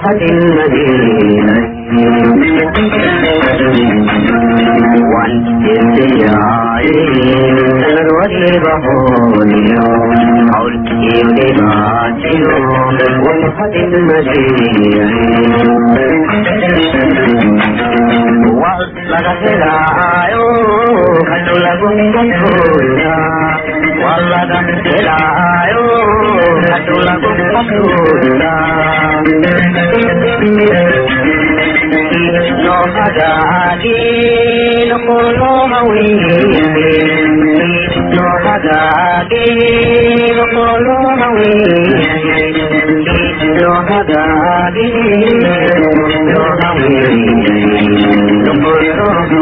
وفرحة المدينة والإبتياعي سند والبحوري حول إبتياعي وفرحة المدينة laga helaayo kanu lagu masuula walaga helaayo kanu lagu masuula no hagaagi noqolo hawiye no hagaagi noqolo hawiye no hagaagi no hawiye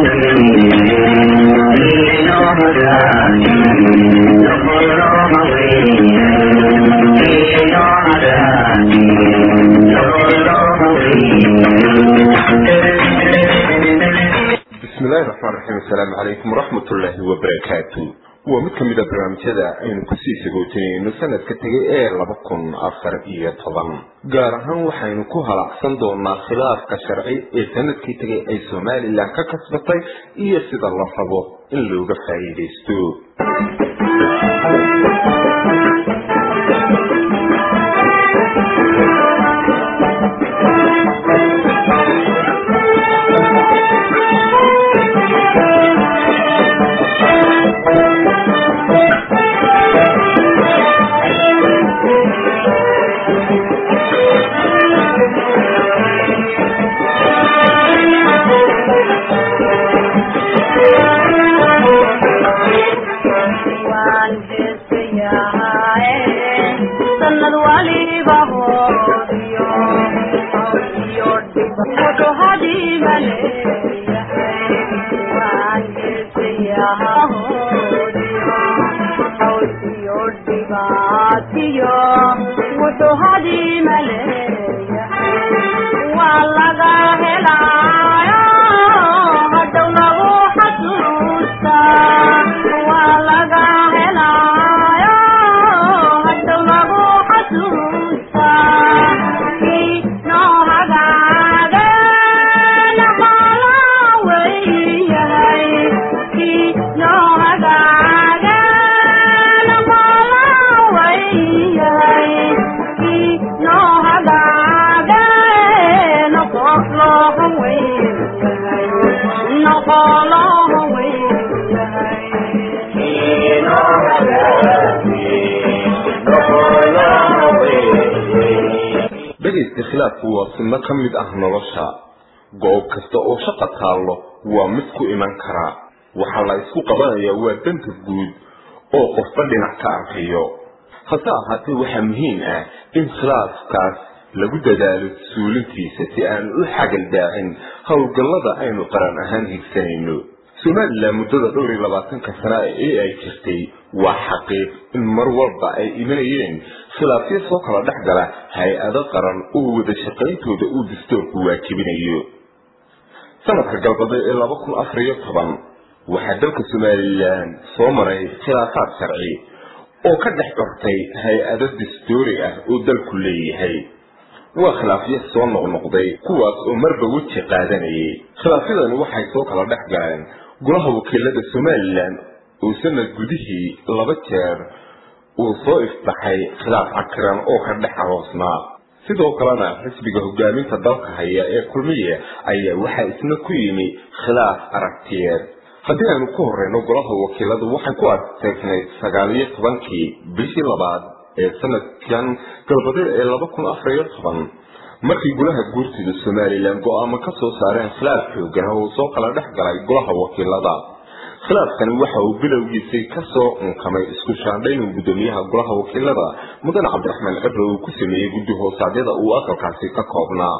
bismillahi raxmaan raxiim assalaamu calaykum waraxmatullaahi wabarakaatu waa mid ka mid a barnaamijyada aynu kusii sagootinayno sanadka tegay ee laba kun afar iyo toban gaar ahaan waxaynu ku halacsan doonaa khilaafka sharci ee sanadkii tegay ay somalilan ka kasbatay iyo sida la rabo in looga faa'iidaysto dhegaysta khilaafku waa sunno ka mid ah nolosha goob kasta oo shaqa taallo waa mid ku iman karaa waxaa la isku qabanayaa waa danta guud oo qofba dhinac ka arkayo hase ahaatee waxaa muhiim ah in khilaafkaas lagu dadaalo suulintiisa si aan u xagal daacin howlgallada aynu qaran ahaan higsanayno somalilan muddada dhowr iyo labaatanka sana ee ay jirtay waa xaqiiq in mar walba ay imanayeen khilaafyo soo kala dhex gala hay-ado qaran oo wada shaqayntooda uu dastoorku waajibinayo sanadka galbade ee laba kun afar iyo toban waxaa dalka somalilan soo maray khilaafaad sharci oo ka dhex cortay hay-ado dastoori ah oo dalku leeyahay waa khilaafyo soo noqnoqday kuwaas oo marba weji qaadanayay khilaafyadani waxay soo kala dhex galeen golaha wakiilada somalilan oo sanad gudihii laba jeer uu soo ifbaxay khilaaf cakiran oo ka dhex aroosnaa sidoo kalena xisbiga hogaaminta dalka haya ee kulmiye ayaa waxaa isna ku yimi khilaaf aragtiyeed haddii aynu ku horeyno golaha wakiiladu waxay ku adteegnayd sagaal iyo tobankii bishii labaad ee sanadkan galbadeed ee laba kun afar iyo toban markii golaha guurtida somalilan go-aamo ka soo saareen khilaaf xoogan oo soo kala dhex galay golaha wakiilada khilaafkani waxa uu bilowgiisay kasoo unkamay isku shaandhayn gudoomiyaha golaha wakiilada mudane cabdiraxmaan cibre uu ku sameeyey guddi hoosaadyada uu aqalkaasi ka koobnaa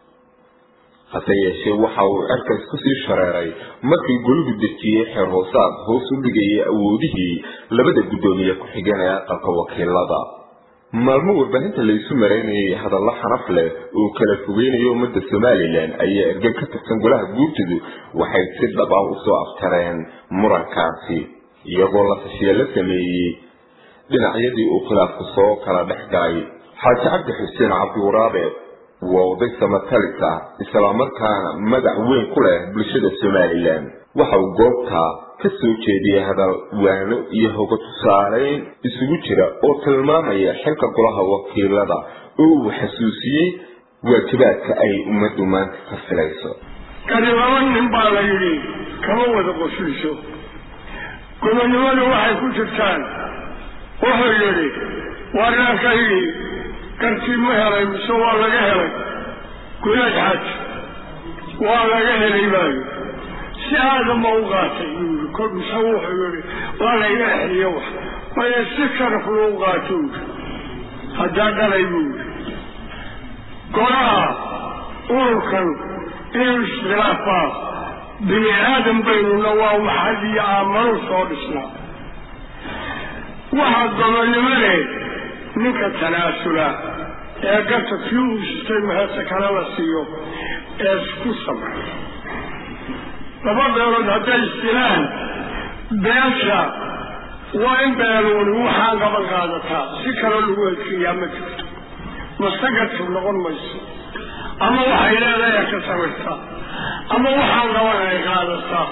hase yeeshee waxa uu cerkaas kusii shareeray markii goligu dejiyey xeer hoosaad hoos u dhigayay awoodihii labada guddoomiye ku-xigeen ee aqalka wakiilada maalmo warbaahinta laysu maraynayay hadallo xanaf leh oo kala fogeynayo ummadda somalilan ayaa ergan ka tirsan golaha guurtidu waxay si dhab ah usoo aftareen murankaasi iyagoo la tashiye la sameeyey dhinacyadii uu khilaafku soo kala dhex galay xaaji cabdi xuseen cabdiwaraabe waa oday samatalis ah islamarkaana magac weyn ku leh bulshada somalilan waxa uu goobtaa ka soo jeediyay hadal waano iyo hoga tusaaleyn isugu jira oo tilmaamaya xilka golaha wakiilada oo uu xasuusiyey waajibaadka ay ummaddu maanta ka filayso kani laba nin baa la yidhi kama wada qosliso gobonnimadu waxay ku jirtaan wuxuu yidhi warnaanka yidhi kartii ma helay mise waa laga helay gulaad xaj waa laga helay baayo si aadama u qaatay buu yidhi kol mise wuxuu yidhi waa layga exliyo wax maya si sharaf lou qaato yidhi haddaa dhalay buu yidhi golaha ururkan inuu iskhilaafaa bini aadam baynuna waa maxad iyo aamanu soo dhisnaa waxaa gobonnimo leh ninka tanaasula ee garta kii uu sitay mahese kale la siiyo ee isku samra laba beelood hadday isdilaan beesha waa in beeluuni waxaan qaban qaadataa si kale lagu heshiiyaa ma jirto mastagadkib noqon mayso ama waxay leedahay ka sawirtaa ama waxaan qaban ay qaadataa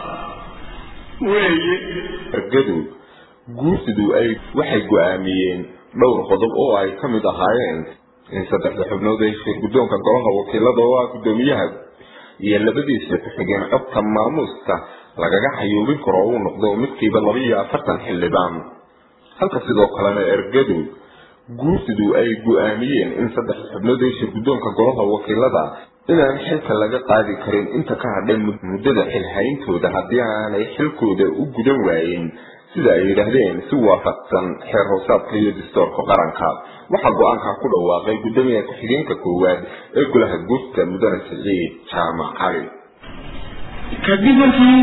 weeye ergadu guursidu ay waxay go-aamiyeen dhowr qodob oo ay ka mid ahaayeen in saddexda xubnood ee shir guddoonka golaha wakiilada oo ah guddoomiyaha iyo labadiisa ku-xigeen codka maamuuska lagaga xayuubin karo uu noqdo midkiiba laba iyo afartan xildhibaan halka sidoo kalena ergadu guursidu ay go-aamiyeen in saddexda xubnood ee shir guddoonka golaha wakiilada inaan xilka laga qaadi karin inta ka hadhay muddada xilhayntooda haddii aanay xilkooda u gudan waayin sida ay yidhaahdeen si waafaqsan xeer hoosaadka iyo dastoorka qaranka waxaa go-aanka ku dhawaaqay guddoomiyaha ku-xigeenka koowaad ee golaha guurta mudane siciid jaamac cali kadib markii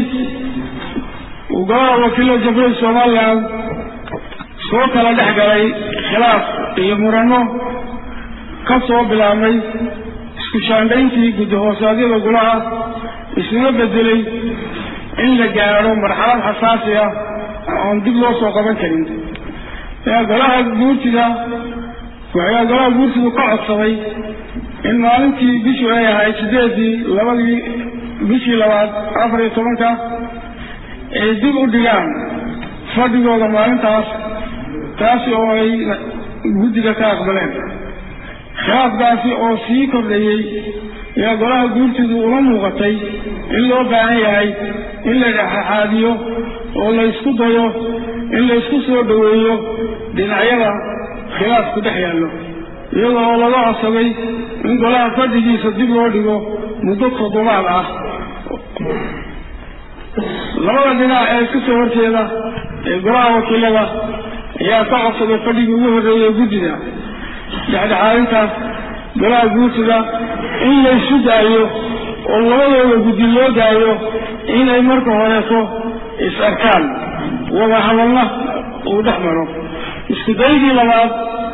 uu golaha wakiilada jamhuuriyadda somalilan soo kala dhex galay khilaaf iyo murano ka soo bilaabmay isku shaandhayntii guddi hoosaadyada golaha isuna bedelay in la gaadho marxalad xasaasi ah oon dib loo soo qaban karin ayaa golaha guurtida waxaa golaha guurtidu ka codsaday in maalintii bishu ay ahayd sideedii labadii bishii labaad afar iyo tobanka ay dib u dhigaan fadhigooda maalintaas taasi oo ay guddiga ka aqbaleen khilaafkaasi oo sii kordhayey ayaa golaha guurtidu uma muuqatay in loo baahan yahay in la dhexaxaadiyo oo la ysku dayo in la ysku soo dhoweeyo dhinacyada khilaafku dhex yaallo iyadoo oo laga codsaday in golaha fadhigiisa dib loo dhigo muddo toddobaad ah labada dhinac ee iska soo horjeeda ee golaha wakiilada ayaa ka codsaday fadhigii ugu horreeyey guddida dhexdhexaadintaas golaha guurtida in la isu daayo oo labadooda guddi loo daayo inay marka horeeto is arkaan wada hadalna uu dhex maro isku daygii labaad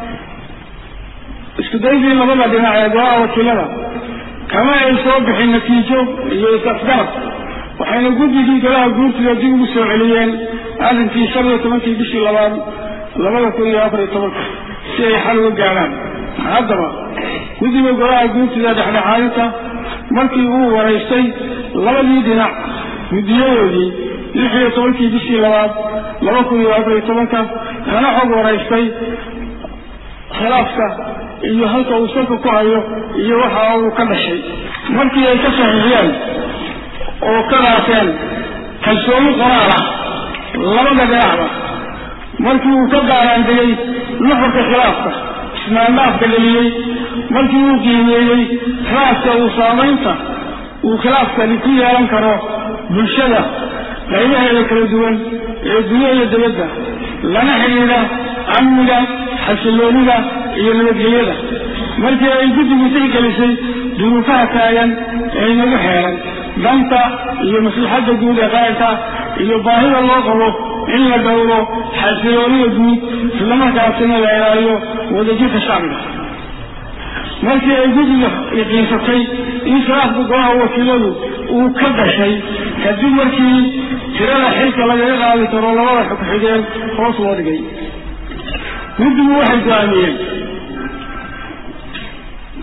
isku daygii labada dhinac ee golaha wakiilada kama ay soo bixin natiijo iyo is-afgarab waxayna guddigii golaha guurtida dib ugu soo celiyeen arrinkii shan iyo tobankii bishii labaad labada kun iyo afar iyo tobanka si ay xal uga gaadhaan haddaba guddiga golaha guurtida dhexdhexaadinta markii uu waraystay labadii dhinac guddiyadoodii lix iyo tobankii bishii labaad laba kun iyo afar iyo tobanka kana xog waraystay khilaafka iyo halka uu salka ku hayo iyo waxa uu ka dhashay markii ay ka saxiixiyeen oo ka dhaafeen kalsooni qoraal ah labada dhinacba markii uu ka gaaraan degay nuxurka khilaafka ismaandhaafka dheliyey markii uu qiimeeyey khilaafka uu saamaynta uu khilaafkani ku yeelan karo bulshada qaybaheeda kala duwan ee gudaha iyo dibadda lana xidhiidha amniga xasiloonida iyo nabadgelyada markii ay guddigu tixgelisay duruufaha taagan ee nagu xeeran danta iyo maslaxadda guud ee qaranka iyo baahida loo qabo in la dhowro xasiloonida guud islamarkaasina la ilaaliyo wadajirka shacbiga markii ay guddiga yaqiinsatay in khilaafka golaha wakiiladu uu ka dhashay kadib markii tirada xilka lagaga qaadi karo labada xogxigeen hoos loo dhigay guddigu waxay go-aamiyeen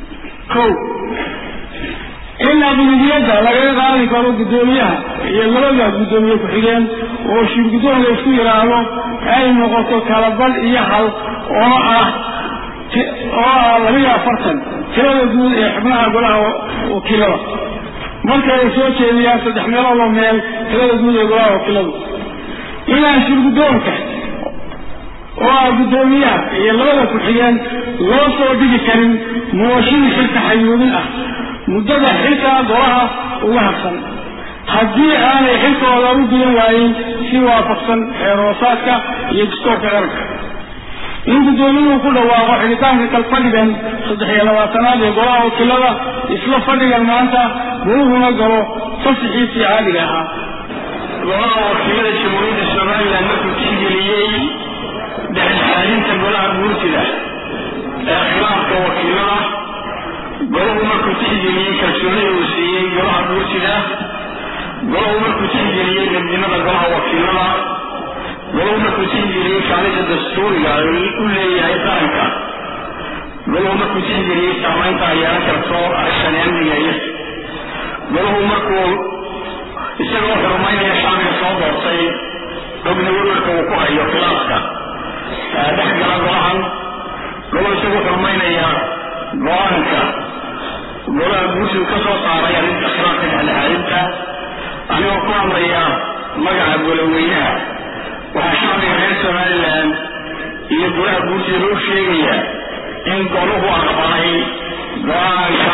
kow in aqlibiyadda lagaga qaadi karo guddoomiyaha iyo labada guddoomiye ku-xigeen oo shirguddoon la isku yidhaahdo ay noqoto kalabal iyo hal oo ah oo ah labiyo afartan tirada guud ee xubnaha golaha wakiilada marka ay soo jeediyaan saddex meeloodoo meel tirada guud ee golaha wakiiladu inaan shirguddoonka oo ah guddoomiyaha iyo labada ku-xigeen loo soo dhigi karin mooshin xilka xayuubin ah muddada xilka golaha uga habsan haddii aanay xilkooda u gudan waayin si waafaqsan xeeroosaadka iyo dastoorka qaranka in guddoomiyuhu ku dhawaaqo xidhitaanka kalfadhigan saddex iyo labaatanaad ee golaha wakiilada isla fadhigan maanta goluhuna galo fasixiisii caadiga ahaa golaha wakiilada jamhuuriyadda somalilan markuu tixgeliyey dhexdhexaadinta golaha guurtida ee khilaafka wakiilada golahu markuu tixgeliyey kalsoonida uu siiyey golaha guurtida golahu markuu tixgeliyey midnimada golaha wakiilada golahu markuu tixgeliyey kaalinta dastuuriga u leeyahay qaranka golahu markuu tixgeliyey saamaynta ay yeelan karto arrintan amniga iyo golahu markuu isagoo xurumaynaya shacbiga soo doortay ogna werwarka uu ku hayo khilaafka dhex gala golahan golahu isagoo xurumaynaya go-aanka golaha guursigu ka soo saaray arrinta khilaafka dhexdhexaadinta anigoo ku hadlaya magaca goloweynaha waxaa shacbiga reer somalilan iyo golaha guursiga loo sheegaya in goluhu aqbalay go-aanka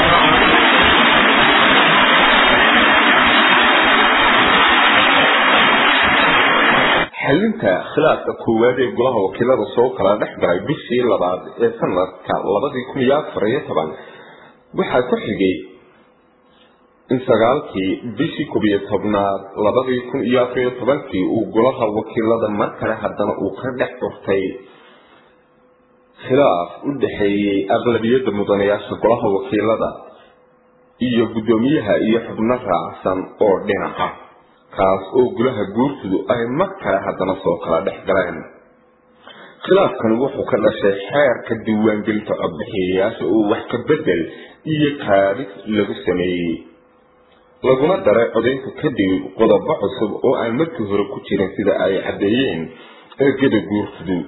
xalinta khilaafka koowaad ee golaha wakiilada soo kala dhex galay bishii labaad ee sanadka labadii kun iyo afar iyo toban waxaa ku xigay in sagaalkii bishii koob iyo tobnaad labadii kun iyo afar iyo tobankii uu golaha wakiilada mar kale haddana uu ka dhex curtay khilaaf u dhexeeyey aqlabiyadda mudanayaasha golaha wakiilada iyo guddoomiyaha iyo xubno raacsan oo dhinaca kaas oo golaha guurtidu ay mar kale haddana soo kala dhex galeen khilaafkani wuxuu ka dhashay xeerka diiwaangelinta codbixiyayaasha oo wax ka bedel iyo kaabis lagu sameeyey laguna daray codaynta kadib qodobo cusub oo aan markii hore ku jirin sida ay caddeeyeen ergada guurtidu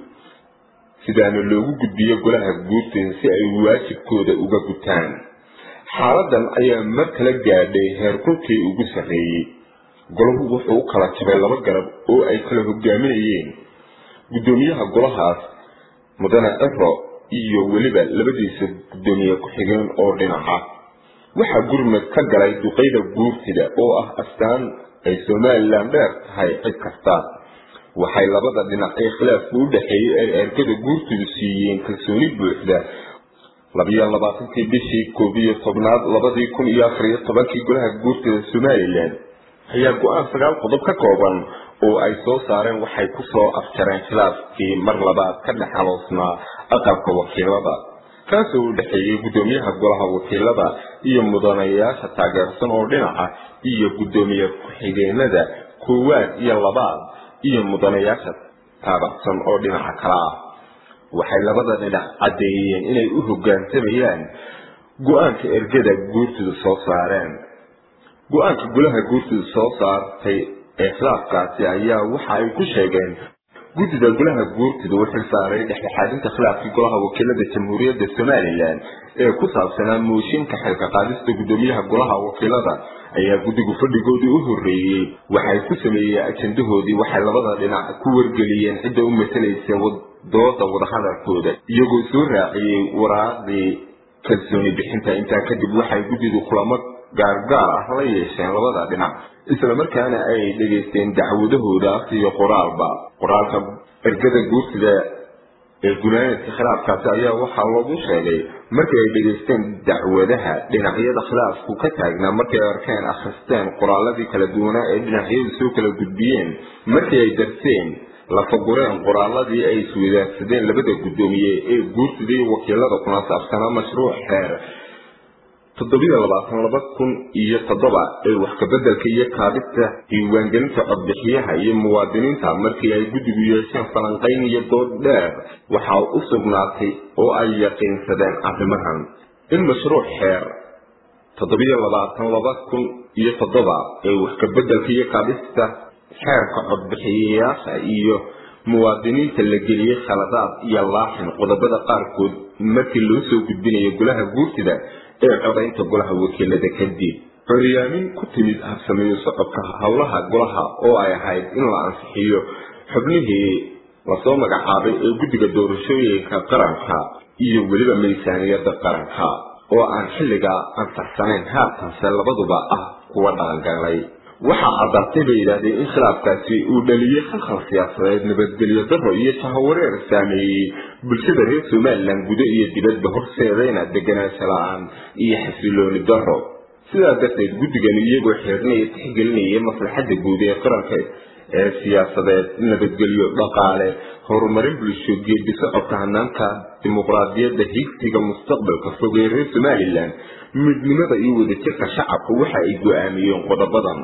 sidaana loogu gudbiyo golaha guurtida si ay waajibkooda uga gutaan xaaladan ayaa mar kala gaadhay heerkulkii ugu sarreeyey golahu wuxuu u kala jabay laba garab oo ay kala hogaaminayeen guddoomiyaha golahaas mudane ero iyo weliba labadiisa guddoomiye ku-xigeen oo dhinaca waxaa gurmad ka galay duqayda guurtida oo ah astaan ay somalilan dheer tahay cid kasta waxay labada dhinac ee khilaafka u dhexeeyey ay ergada guurtidu siiyeen kalsooni buuxda labiyo labaatankii bishii koob iyo tobnaad labadii kun iyo afar iyo tobankii golaha guurtida somalilan ayaa go-aan sagaal qodob ka kooban oo ay soo saareen waxay ku soo afjareen khilaafkii mar labaad ka dhex haloosnaa aqalka wakiilada kaasoo u dhexeeyey guddoomiyaha golaha wakiilada iyo mudanayaasha taageersan oo dhinaca iyo guddoomiye ku-xigeenada koowaad iyo labaad iyo mudanayaasha taabacsan oo dhinaca kale ah waxay labada dhinac caddeeyeen inay u hoggaansamayaan go-aanka ergada guurtidu soo saareen go-aanka golaha guurtidu soo saartay ee khilaafkaasi ayaa waxa ay ku sheegeen guddida golaha guurtidu u xilsaaray dhexdhexaadinta khilaafkii golaha wakiilada jamhuuriyadda somalilan ee ku saabsanaa mooshinka xilka qaadista guddoomiyaha golaha wakiilada ayaa guddigu fadhigoodii u horreeyey waxay ku sameeyeen ajandahoodii waxay labada dhinac ku wargeliyeen cidda u matalaysa dooda wadahadalkooda iyagoo soo raaciyey waraaqdii kalsooni bixinta intaa kadib waxay guddidu kulamo gaargaar ah la yeesheen labada dhinac islamarkaana ay dhegaysteen dacwadahooda iyo qoraalba qoraalka ergada guurtida ee gunaanadka khilaafkaasi ayaa waxaa loogu sheegay markii ay dhegaysteen dacwadaha dhinacyada khilaafku ka taagnaa markay arkeen akhristeen qoraaladii kala duwanaa ee dhinacyadu soo kala gudbiyeen markii ay darseen lafagureen qoraaladii ay iswadaagsadeen labada guddoomiye ee guurtida iyo wakiilada kuna saabsanaa mashruuc xeer toddobiyo labaatan laba kun iyo toddoba ee wax kabedelka iyo kaabista diiwaangelinta codbixiyaha iyo muwaadiniinta markii ay guddigu yeesheen falanqayn iyo dood dheer waxaa u sugnaatay oo ay yaqiinsadeen arrimahan in mashruuc xeer toddobiyo labaatan laba kun iyo toddoba ee wax kabeddelka iyo qaadista xeerka codbixiyayaasha iyo muwaadiniinta la geliyey khaladaad iyo laaxin qodobada qaarkood markii loo soo gudbinayo golaha guurtida ee codaynta golaha wakiilada kadib xoryaamin ku timid habsameeyo socodka howlaha golaha oo ay ahayd in la ansixiyo xubnihii lasoo magacaabay ee guddiga doorashooyinka qaranka iyo weliba miisaaniyadda qaranka oo aan xilligaa ansaxsanayn haatanse labaduba ah kuwa dhaqangalay waxaa caddaatay bay yidhaahdeen in khilaafkaasi uu dhaliyey khalkhal siyaasadeed nabadgelyo daro iyo shahawareer saameeyey bulshada reer somalilan gudo iyo dibadba horseedayna deganaansho la-aan iyo xasilooni daro sidaa darteed guddigani iyagoo xeernaya tixgelinaya maslaxadda guud ee qaranka ee siyaasadeed nabadgelyo dhaqaale horumarin bulsho geedi socodka hanaanka dimuqraadiyadda higsiga mustaqbalka fog ee reer somalilan midnimada iyo wadajirka shacabka waxa ay go-aamiyeen qodobadan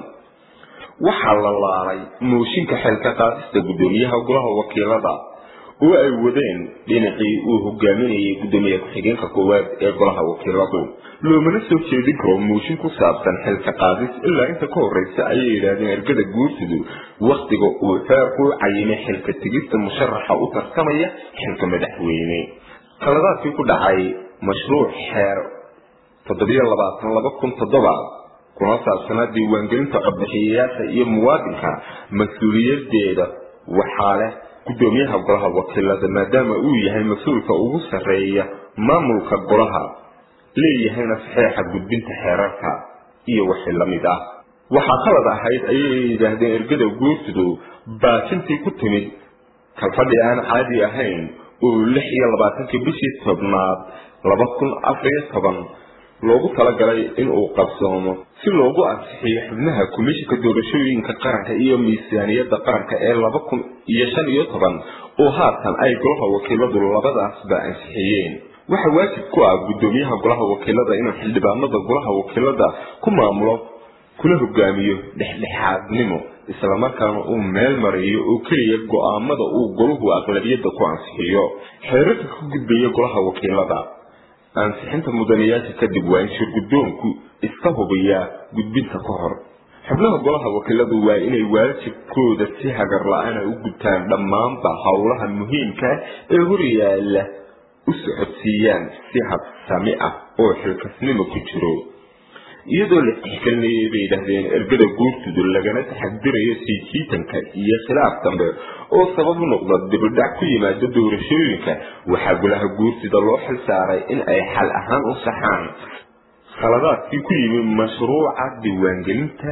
waxaa la laalay mooshinka xilka qaadista guddoomiyaha golaha wakiilada oo ay wadeen dhinacii uu hogaaminayay guddoomiye ku-xigeenka koowaad ee golaha wakiiladu loomana soo jeedin karo mooshin ku saabsan xilka qaadis ilaa inta ka horreysa ayay yidhaahdeen ergada guursidu wakhtiga uu xeerku cayimay xilka tegista musharaxa u tartamaya xilka madaxweyne khaladaadkii ku dhacay mashruuc xeer toddobiyo labaatan laba kun toddoba kuna saabsanaa diiwaangelinta codbixiyayaasha iyo muwaadinka mas-uuliyadeeda waxaa leh guddoomiyaha golaha wakiilada maadaama uu yahay mas-uulka ugu sarreeya maamulka golaha leeyahayna saxeexa gudbinta xeerarka iyo wixii la mid ah waxaa qalad ahayd ayay yidhaahdeen ergada guursidu baajintii ku timid kalfadhi aan caadi ahayn oo lix iyo labaatankii bishii tobnaad laba kun afariyo toban loogu talagalay in uu qabsoomo si loogu ansixiyo xubnaha komishinka doorashooyinka qaranka iyo miisaaniyadda qaranka ee laba kun iyo shan iyo toban oo haatan ay golaha wakiiladu labadaasba ansixiyeen waxaa waajib ku ah guddoomiyaha golaha wakiilada inuu xildhibaanada golaha wakiilada ku maamulo kuna hogaamiyo dhexdhexaadnimo islamarkaana uu meel mariyo oo keliya go-aamada uu golahu aqlabiyadda ku ansixiyo xeerarka ka gudbaya golaha wakiilada ansixinta mudanayaasha kadib waa in shirguddoonku iska hubiyaa gudbinta ka hor xubnaha golaha wakiiladu waa inay waajibkooda si hagar la-aana u gudtaan dhammaanba howlaha muhiimka ee horyaala u socodsiiyaan si habsami ah oo xilkasnimo ku jiro iyadoo la tixgelinayay bay yidhaahdeen ergada guurtudu lagana taxadirayo sii jiitanka iyo khilaaf dambe oo sabab u noqda dibidhac ku yimaada doorashooyinka waxaa golaha guurtida loo xil saaray in ay xal ahaan u saxaan khaladaadkii ku yimi mashruuca diiwaangelinta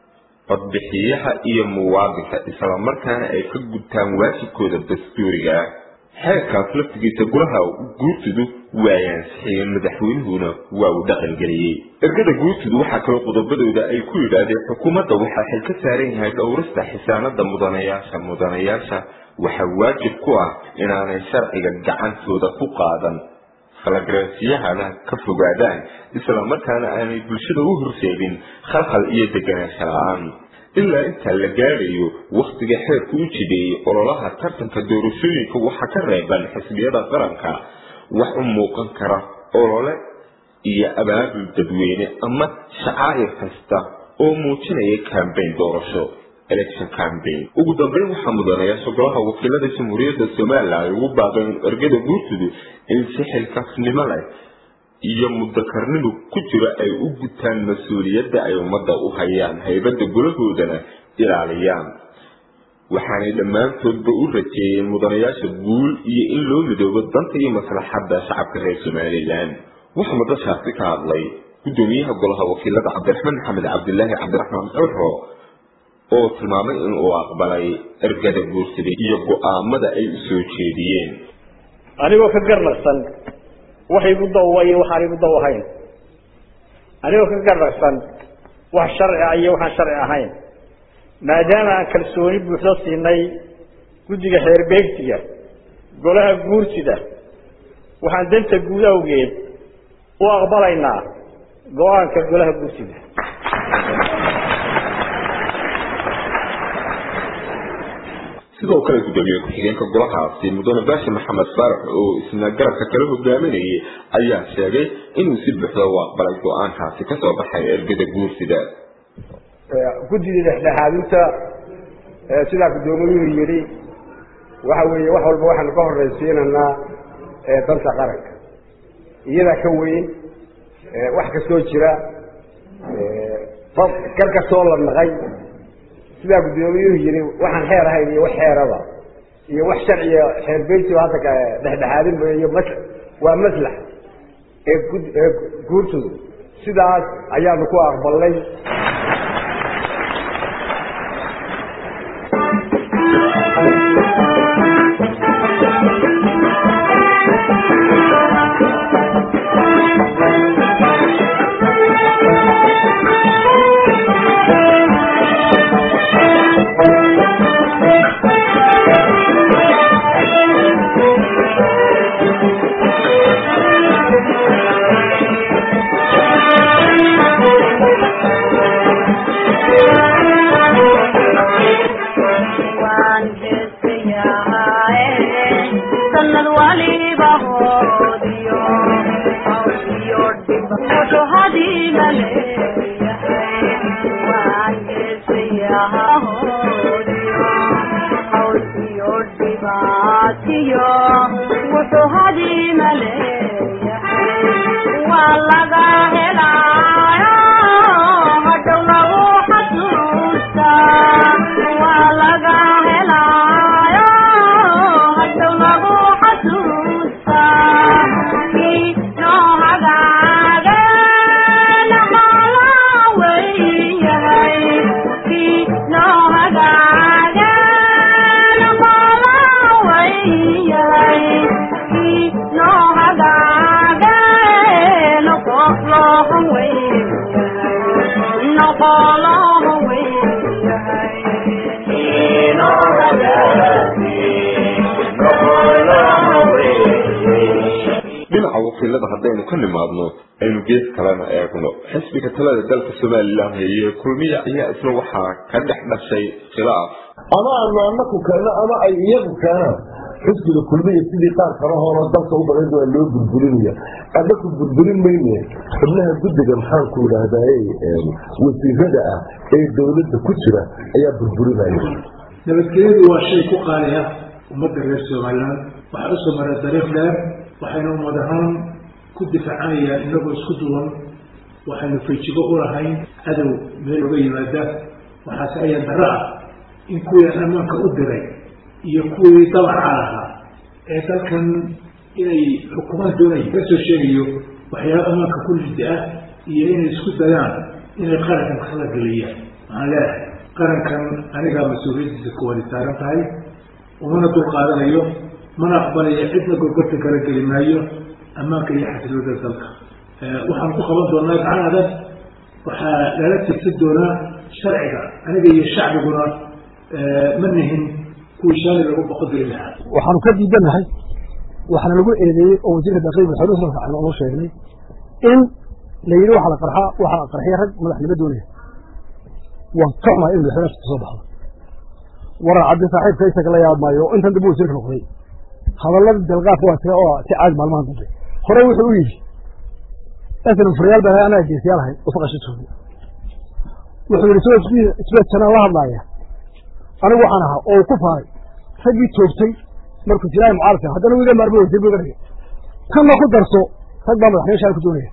codbixiyaha iyo muwaadinka islamarkaana ay ka gudtaan waajibkooda dastuuriga ah xeerkaas laftigiisa golaha guurtidu waay ansixiyeen madaxweynuhuna waa uu dhaqangeliyey ergada guurtidu waxaa kaloo qodobadooda ay ku yidhaahdeen xukuumadda waxaa xil ka saaran yahay dhowrista xisaanada mudanayaasha mudanayaasha waxaa waajib ku ah inaanay sharciga gacantooda ku qaadan falagaraasiyahana ka fogaadaan islamarkaana aanay bulshada u horseedin khalkhal iyo deganaansho la-aan ilaa intaa la gaadhayo wakhtiga xeerku u jideeyey ololaha tartanka doorashooyinka waxaa ka reeban xisbiyada qaranka wax u muuqan kara olole iyo abaabul dadweyne ama shacaa'ir kasta oo muujinaya kambayn doorasho election cambaign ugu dambeyn waxaa mudanayaasha golaha wakiilada jamhuuriyadda somalilan ay ugu baaqeen ergada guurtudu in si xilkaasnimo leh iyo mudakarnimu ku jiro ay u gutaan mas-uuliyadda ay ummadda u hayaan haybadda golahoodana ilaaliyaan waxaanay dhammaantoodba u rajeeyeen mudanayaasha guul iyo in loo midoobo danta iyo maslaxadda shacabka reer somalilan waxaa madashaasi ka hadlay guddoomiyaha golaha wakiilada cabdiraxmaan maxamed cabdilaahi cabdiraxmaan curo oo tilmaamay in uu aqbalay ergada guursida iyo go-aamada ay u soo jeediyeen anigoo ka garnaqsan wax igu dawwa iyo waxaan igu daw ahayn anigoo ka garnaqsan wax sharci ah iyo waxaan sharci ahayn maadaama aan kalsooni buuxdo siinay guddiga xeerbeegsiga golaha guursida waxaan danta guud awgeed u aqbalaynaa go-aanka golaha guursida sidoo kale gudoomiye ku-xigeenka golahaasi mudane baashi maxamed faarax oo isna garabka kala hogaaminayay ayaa sheegay inuu si buuxda u aqbalay go-aankaasi kasoo baxay ergada guursida guddidii dhexdhexaadinta sidaa guddoomiyuhu yidhi waxa weeye wax walba waxaanu ka horraysiinaynaa danta qaranka iyadaa ka weyn wax kastoo jira gar kastoo la naqay sidaa guddoomiyuhu yidhi waxaan xeer ahayn iyo wax xeeraba iyo wax sharciya xeer beyti hadda dhexdhexaadin iyo mas waa maslax ee gud ee guurtooda sidaas ayaanu ku aqbalnay dhinaca wakiilada haddaynu ka nimaadno aynu gees kalena eegno xisbiga talada dalka somalilan heye kulmiya ayaa isna waxaa ka dhex dhashay khilaaf ama aanu anaku keeno ama ay iyagu keenaan xisbiga kulmiya sidii qaar kale horo dalka u badan waa loo burburinaya anaku burburin mayne xubnaha guddiga maxaanku idhaahdaye wasiirada ah ee dowladda ku jira ayaa burburinaya nabadgelyadu waa shay ku qaaliya ummadda reer somalilan waxaa usoo maray dariiq dheer waxaynu ummad ahaan ku difaacanayaan inagoo isku duwan waxaynu fejigo u lahayn cadow meel uga yimaada waxaase ayaa darro ah in kuwii ammaanka u diray iyo kuwii dabaca lahaa ee dalkan inay xukuumaad doonaya ka soo sheegayo waxyaaba ammaanka ku lidda ah iyo inay isku dayaan inay qarankan kala geliyaan waxaan leeyahay qarankan anigaa mas-uuliyaddiisa kuwani saaran tahay umana dul qaadanayo mana aqbalaya cidna gorgorta kala geli maayo ammaanka iyo xasilooda dalka waxaan ku qaban doonaa gacan adag waxaa lala tigsan doonaa sharciga aniga iyo shacbiguna ma nihin kuwii shaali lagu boqodiri lahaa waxaanu ka diidanahay waxaana lagu eedeeyey oo wasiirka daaqliga madaxweynuhu salka aan ugu sheegnay in la yidhi waxaa la qarxaa waxaa la qarxiya rag madaxnimo doonaya waan ka xumahay in madaxweynaha ka soo baxdo warar cabdi saaxiibka isaga la yaab maayo intan dambe wasiirka noqday hadallada dalqaadka waa tira oo si caadi maalmahan dambe hore wuxuu u yidhi asalan furyaal baan anaa geesiyaal ahay oo faqasha joogay wuxuu yidhi soo isbeedsanaan la hadlaaya anigu waxaan ahaa oo uu ku faaray raggii toogtay markuu jilaahi mucaaradka haddana wiga maarmo wasiir buu iga dhigay tanna ku darso rag baa madaxnimo shaal ku doonaya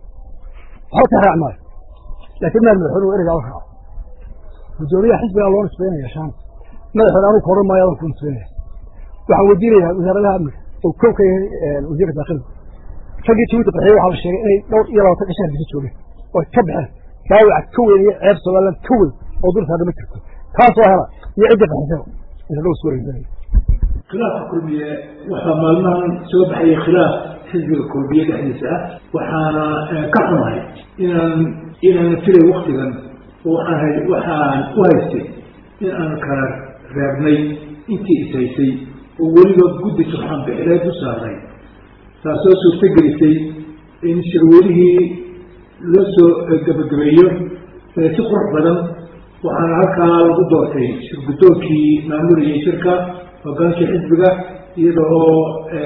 waxba ka raac maayo laakiin meel madaxweynuhu ereygaa u raaco guddoomiyaha xisbigaa loo nisbeynaya shaan madaxweyne anugu koran maayo adan ku nisbeynaya waxaan weydiinayaa wasaaradaha amniga oo kow ka yahay wasiirka daakilka raggii jabuuti qaxiyey waxaa la sheegay inay dhowr iyo labaatan cishaan bisa joogeen oo ka baxeen dhaawaca ka weyn iyo ceeb somaliland ka weyn oo dul saarna ma jirto kaasoo hela iyo cidda qaxisaba inta loo isku wareegsanaya khilaafka kulmiye waxaa maalmahan soo baxaya khilaaf xisbiga kulmiye dhexdiisa ah waxaana ka xumahay inaan inaan filay waktigan waxaan hay waxaan u haystay in aan kala reebnay intii is haysay oo weliba guddi turxaan bixileed u saaray taasoo suurto gelisay in shirweynihii loo soo gabagabeeyo si qurux badan waxaana halkaa lagu doortay shirgudoonkii maamulayay shirka hogaankii xisbiga iyada oo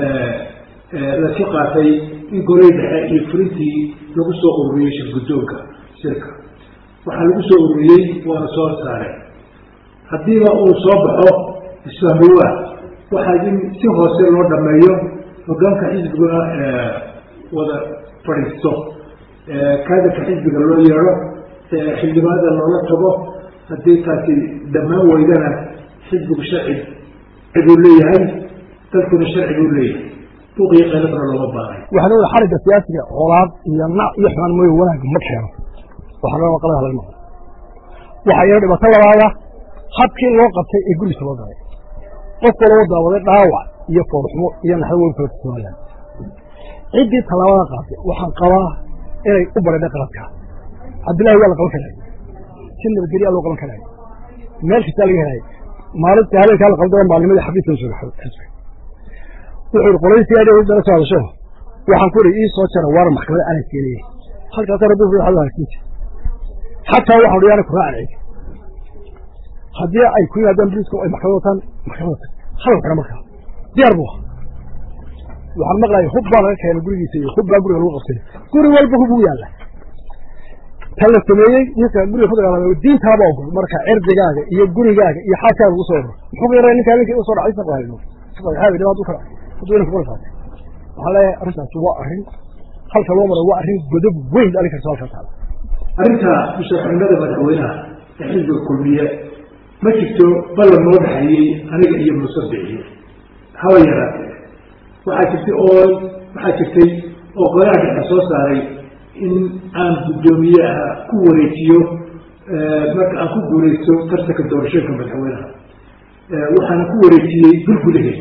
lasu qaatay in golay dhexe iyo fulintii lagu soo ururiyey shirgudoonka shirka waxaa lagu soo ururiyey waana soo saareen haddiiba uu soo baxo isfahmiwa waxaa in si hoose loo dhameeyo hogaanka xisbiguna wada fadhiisto kaadirka xisbiga loo yeedho xildhibaanada loola tago haddii taasi dhammaan weydana xisbigu sharci buu leeyahay dalkuna sharci buu leeyahay buuqiyo qeylabna looma baahay waxaa leedahay xarigga siyaasiga colaad iyo nac iyo xumaan mooye wanaag ma keeno waxaa loo qalada laga noqo waxaa iyana dhibaato labaada habkii loo qabtay ee gurigiisa loo galay qofka loo daawaday dhaawac iyo foorxumo iyo naxdo weyn kala tusooyaan ciddii tallaabada qaatay waxaan qabaa inay u baradhay qaladka cabdillahi waa la qaban karay si nabadgelyaa loo qaban karay meel kastaa laga helay maalinta habeenkaa la qabdaba maalnimadii xafiiska soo xisbi wuxuu yidhi qolaysi aadhi dala soo hadasho waxaan ku idhi ii soo jara waaran maxkamada aanay keenayey halkaas rabbi wuxuu hadu hagsiinta xataa waxaan idhi yaana ku raacan cid haddii ay ku yimaadaan boliiska ay maxkamad wataan maxkamada tag hadal xidha markaa diyaar buu waxaan maqlayay hub baa laga keenay gurigiisa iyo hub baa guriga lagu qabtay guri walba hub ugu yaalla tan la sameeyey ninka guriga ku dagaalamay diintaaba ogol marka cirdigaaga iyo gurigaaga iyo xaaskaaga ugu soo oro muxuu ku yaraa ninkaa ninkii usoo dhacay saqa hayno saqa dhibaat u kala hadduu inanka kula saatay waxaan leeyahay arrintaasi waa arrin halka loo maray waa arrin godob weyn dhalin karta halkaa taala arrinta musharaxnimada madaxweynaha ee xisbiga kulmiye ma jirto ballan noo dhexeeyey aniga iyo muuse bixiye haba yaraatee waxaa jirtay oo waxaa jirtay oo golaha dhexe soo saaray in aan guddoomiyaha ku wareejiyo marka aan ku guureysto tartanka doorashooyinka madaxweynaha waxaana ku wareejiyey bil gudaheed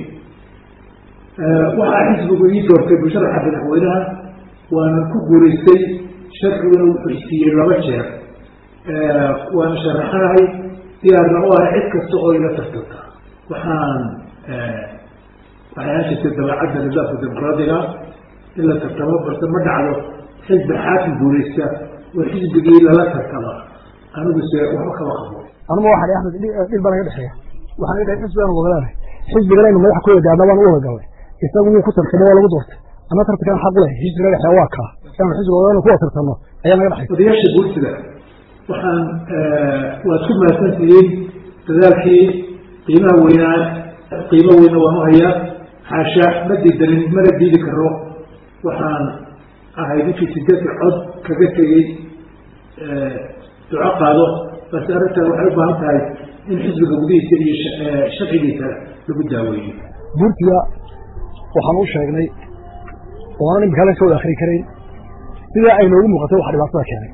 waxaa xisbigu ii doortay musharaxa madaxweynaha waana ku guureystay sharciguna wuxuu isiiyey laba jeer waana sharaxanahay diyaarna u ah cid kasta oo ila tartanta waxaan waxay hashirtay dabeecadda nidaamka dimuqraadiga in la tartamo balse ma dhacdo xisbi xaakim guureysta oo xisbigii lala tartama anigu se waxba kama qabo anuma waxaan axmed dhil baa naga dhexeeya waxaan idhahay xisbigaan wagalaanay xisbiganaynu madax ku wada gaadna baan u wada galnay isagu wuu ku tartamo waa lagu doortay anna tartankan xaq leh xisbiga dhexeeya waa kaa inaanu xisbiga wadanu kuwa tartano ayaa naga dhexay odayaasha guurtida waxaan waad ku mahadsantihiin dadaalkii qiimaha weynaa qiimo weyna waan u hayaa xaasha ma diidanin mana diidi karo waxaan ahay ninkii sideedka cod kaga tegey duco qaado balse arrintan waxay u baahan tahay in xisbiga gudihiisa iyo sharcigiisa lagu daaweeyo guurtiga waxaan u sheegnay oonan imika la ka wada akri karayn sidaa ay noogu muuqatay waxa dhibaatada keenay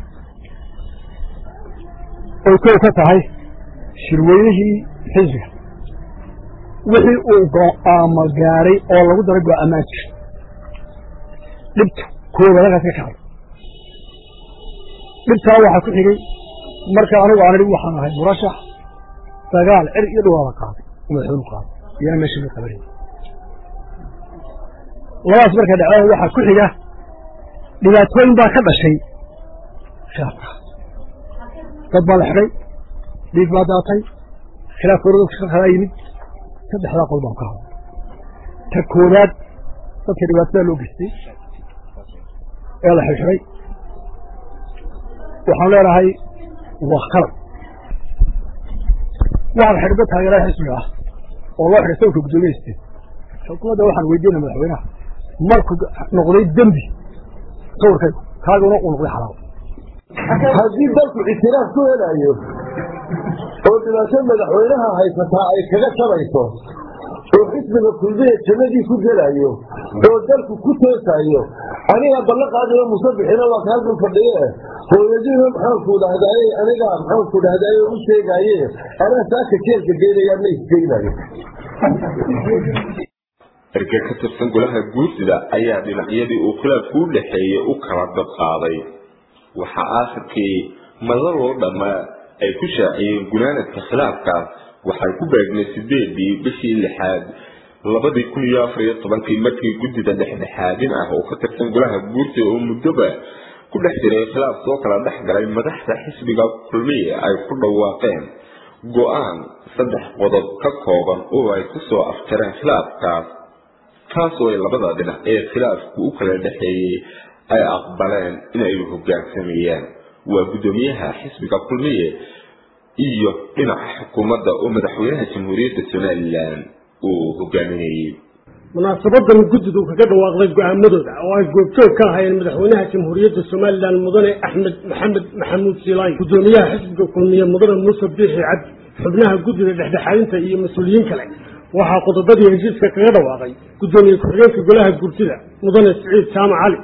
oy kow ka tahay shirweynihii xisbiga wixii uu go-aamo gaadhay oo lagu daray go-aamaan jira dhibta kooda halkaas ka kacay dhibtaa waxaa ku xigay marka anigu aan idhi waxaan ahay murashax dagaal cir iyo dhawaada qaaday madaxweynu qaaday iyana meesha la qabanay labadaas marka dhaceen waxaa ku xiga dhibaatooyin baa ka dhashay khilaafka dad baa la xidhay dhiig baa daatay khilaaf koorada kalaa yimid saddexdaa qol baan ka hadlay ta koowaad dadka dhibaatada loo geystay ee la xirxiray waxaan leenahay waa khalad waxaan xidhay dad taageeraha xisbiga ah oo loo xidhay sawirka guddoomiyeiste xukuumadda waxaan weydiinay madaxweynaha markuu noqday dembi sawirkaygu kaaguna uu noqday xalaal haddii dalku ictiraaf ku helayo oo dhibaato madaxweynaha haysataa ay kaga tabayso oo xisbiga kulmiya jannadii ku gelayo oo dalku ku toosayo aniga ballan qaadayo musabixina waa ka halkan fadhiye hooyadiina maxaanku dhahdaye aniga maxaanku dhahdaye u sheegaye anaa saaka jeelka geynaya ma isgeynayo erge ka tirsan golaha guursida ayaa dhinacyadii uu khilaafku u dhexeeyey u kala dad qaaday waxaa aakhirkii madaloo dhammaa ay ku shaaciyeen gunaanadka khilaafkaas waxay ku beegnay sideedii bishii lixaad labadii kun iyo afar iyo tobankii markii guddida dhexdhexaadin ah oo ka tirsan golaha guurtida oo muddoba ku dhex jiray khilaaf soo kala dhex galay madaxda xisbiga kulmiye ay ku dhawaaqeen go-aan saddex qodob ka kooban oo ay ku soo afjareen khilaafkaas taasoo ay labada dhinac ee khilaafku u kala dhexeeyey ay aqbaleen inay hogaansameeyaan waa guddoomiyaha xisbiga kulmiye iyo dhinaca xukuumadda oo madaxweynaha jamhuuriyadda somalilan uu hogaaminayey munaasabadan guddidu kaga dhawaaqday go-aamadooda oo ay goobjoog ka ahaayeen madaxweynaha jamhuuriyadda somalilan mudane axmed maxamed maxamuud siilaayn guddoomiyaha xisbiga kulmiye mudane muuse biixi cabdi xubnaha guddida dhexdhexaadinta iyo mas-uuliyiin kale waxaa qodobadii heshiiska kaga dhawaaqay guddoomiye ku-xigeenka golaha gurtida mudane siciid jaamac cali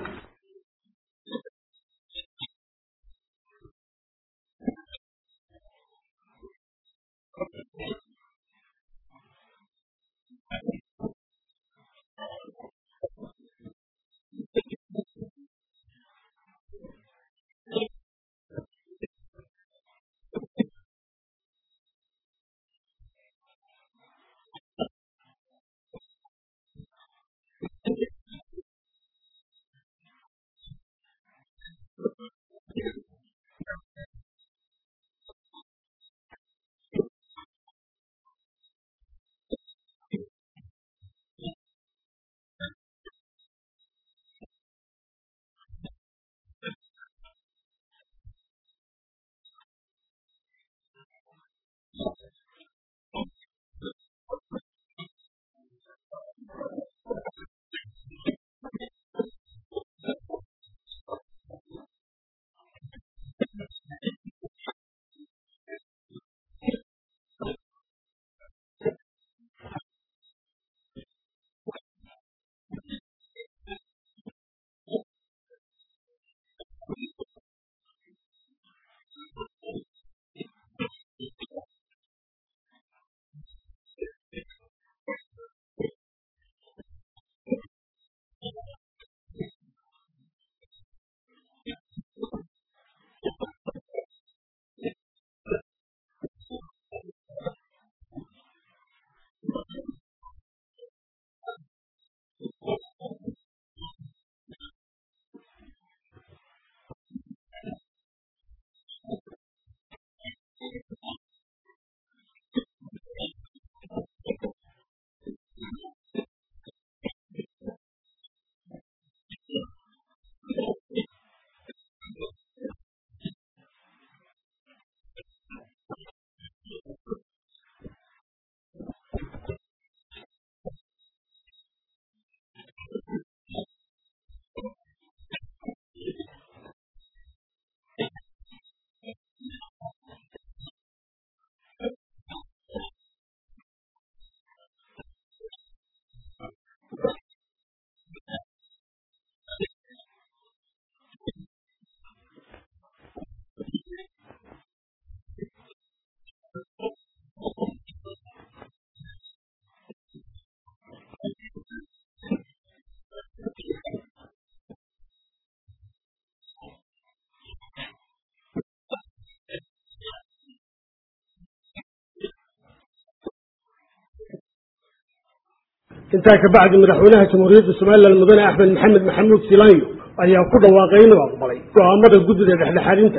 intaa kabacdi madaxweynaha jamhuuriyadda somalilan mudane axmed maxamed maxamuud silaanyo ayaa ku dhawaaqay inuu aqbalay go-aamada guddida dhexdhexaadinta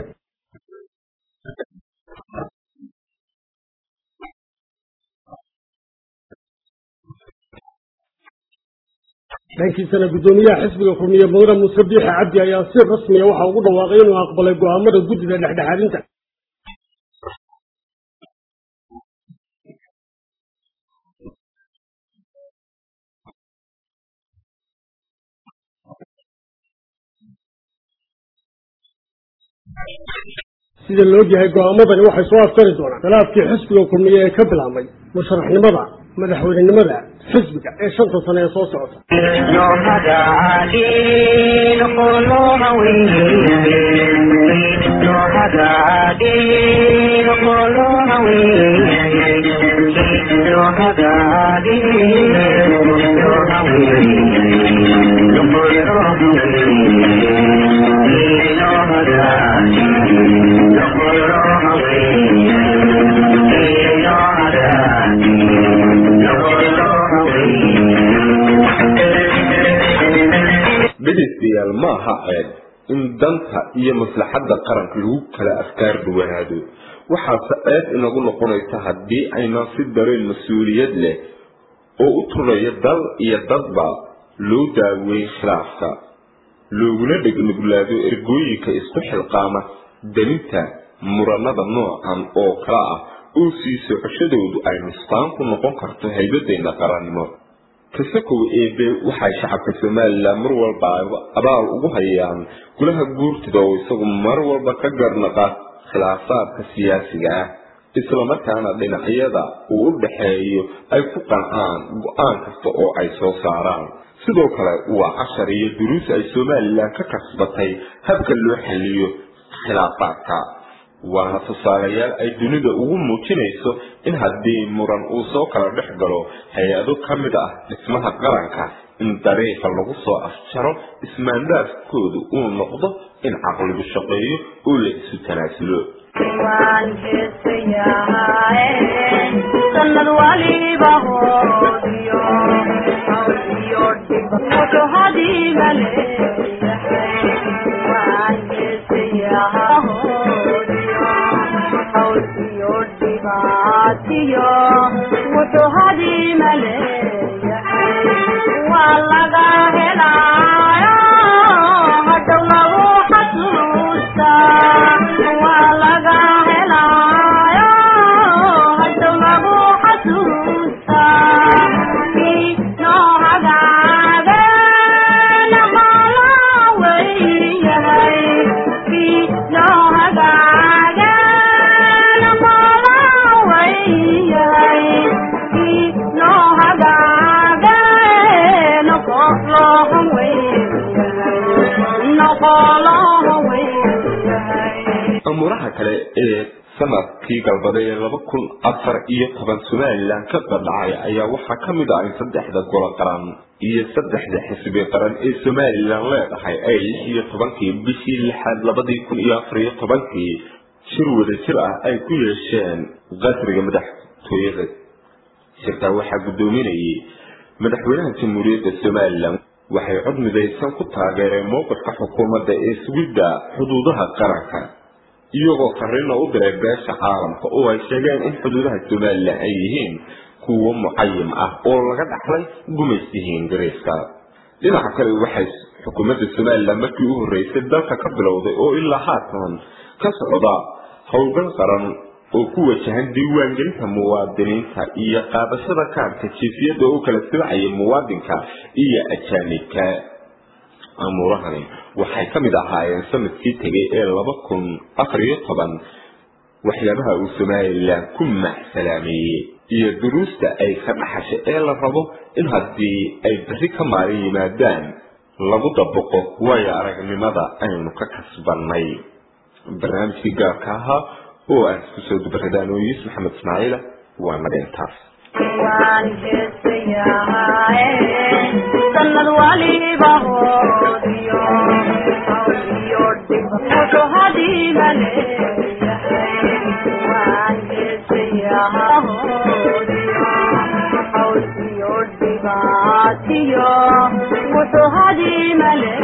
dhankiisana guddoomiyaha xisbiga kulmiye mudane muuse biixi cabdi ayaa si rasmiya waxa ugu dhawaaqay inuu aqbalay go-aamada guddida dhexdhexaadinta sida la ogyahay go-aamadani waxay soo aftari doonaan khilaafkii xisbiga kulmiye ee ka bilaabmay musharaxnimada madaxweynenimada xisbiga ee shanta sane ee soo socota dhegaystayaal ma aha ceeb in danta iyo maslaxadda qaranka lagu kala afkaar duwanaado waxaase eed inagu noqonaysa haddii aynaan si dareen mas-uuliyad leh oo u turaya dal iyo dadba loo daaweyn khilaafka looguna dhegnuglaado ergooyinka isku xilqaama daninta muranada noocan oo kala ah oo sii socoshadoodu ay nustaan ku noqon karto haybadeenna qarannimo kasakow eebe waxay shacabka somalilan mar walba abaal ugu hayaan golaha guurtida oo isagu mar walba ka garnaqa khilaafaadka siyaasiga ah islamarkaana dhinacyada uu u dhaxeeyo ay ku qancaan go-aan kasta oo ay soo saaraan sidoo kale waa cashar iyo duruus ay somalilan ka kasbatay habka loo xaliyo khilaafaadka waana tusaalayaal ay dunida ugu muujinayso in haddii muran uu soo kala dhex galo hay-ado ka mid ah dhismaha qaranka in dariiqa lagu soo afjaro ismaandaafkoodu uu noqdo in caqligu shaqeeyo oo la isu tanaasulo waan heesayahay sanad waliba hoodiyo hawsiyo dhib wuxuu hadiga leeyahay waan heesayahay hoodiyo hawsiyo dhibaatiyo wuxuu hadiga leeyahay waa laga helaayo hadhow lagu xasuustaa waa laga helaayo hadhow lagu xasuustaa kii noo hagaageen maalaa weyahay kii noo hagaageen maalaa weyahay kii noo hagaageen noqolohan weyahay noqolohan weyahay amuuraha kale ee sanadkii galbaday ee laba kun afar iyo toban somalilan ka qadhacay ayaa waxaa ka mid ah in saddexda golo qaran iyo saddexda xisbi qaran ee somalilan leedahay ay lix iyo tobankii bishii lixaad labadii kun iyo afar iyo tobankii shir wada jir ah ay ku yeesheen qasriga madaxtooyada shirkaa waxaa guddoominayay madaxweynaha jamhuuriyadda somalilan waxay cod midaysan ku taageereen mowqifka xukuumadda ee sugidda xuduudaha qaranka iyagoo fariina u diray beesha caalamka oo ay sheegeen in xuduudaha somalilan ay yihiin kuwo mucayim ah oo laga dhaxlay gumaysigii ingiriiska dhinaca kale waxay xukuumadda somalilan markii u horreysay dalka ka bilowday oo ilaa haatan ka socda howlgal qaran oo ku wajahan diiwaangelinta muwaadiniinta iyo qaadashada kaarka jiifiyadda oo kala silacaya muwaadinka iyo ajaanibka amuurahani waxay ka mid ahaayeen sanadkii tegay ee laba kun afar iyo toban waxyaabaha uu somalilan ku macsalaameeyey iyo duruusta ay ka dhaxashay ee la rabo in haddii ay berri ka maalin yimaadaan lagu dabaqo waayo aragnimada aynu ka kasbannay barnaamijkii gaarka ahaa oo aan isku soo dubaradaan oo yuusuf maxamed ismaaciila waa naga intaas waan heesayahay sanad waliba hoodiyo hawsiyo dhib wuxuu hadiga leeyahay waan heesayahay hoodiyo hawsiyo dhibaatiyo wuxuu hadiga leeyahay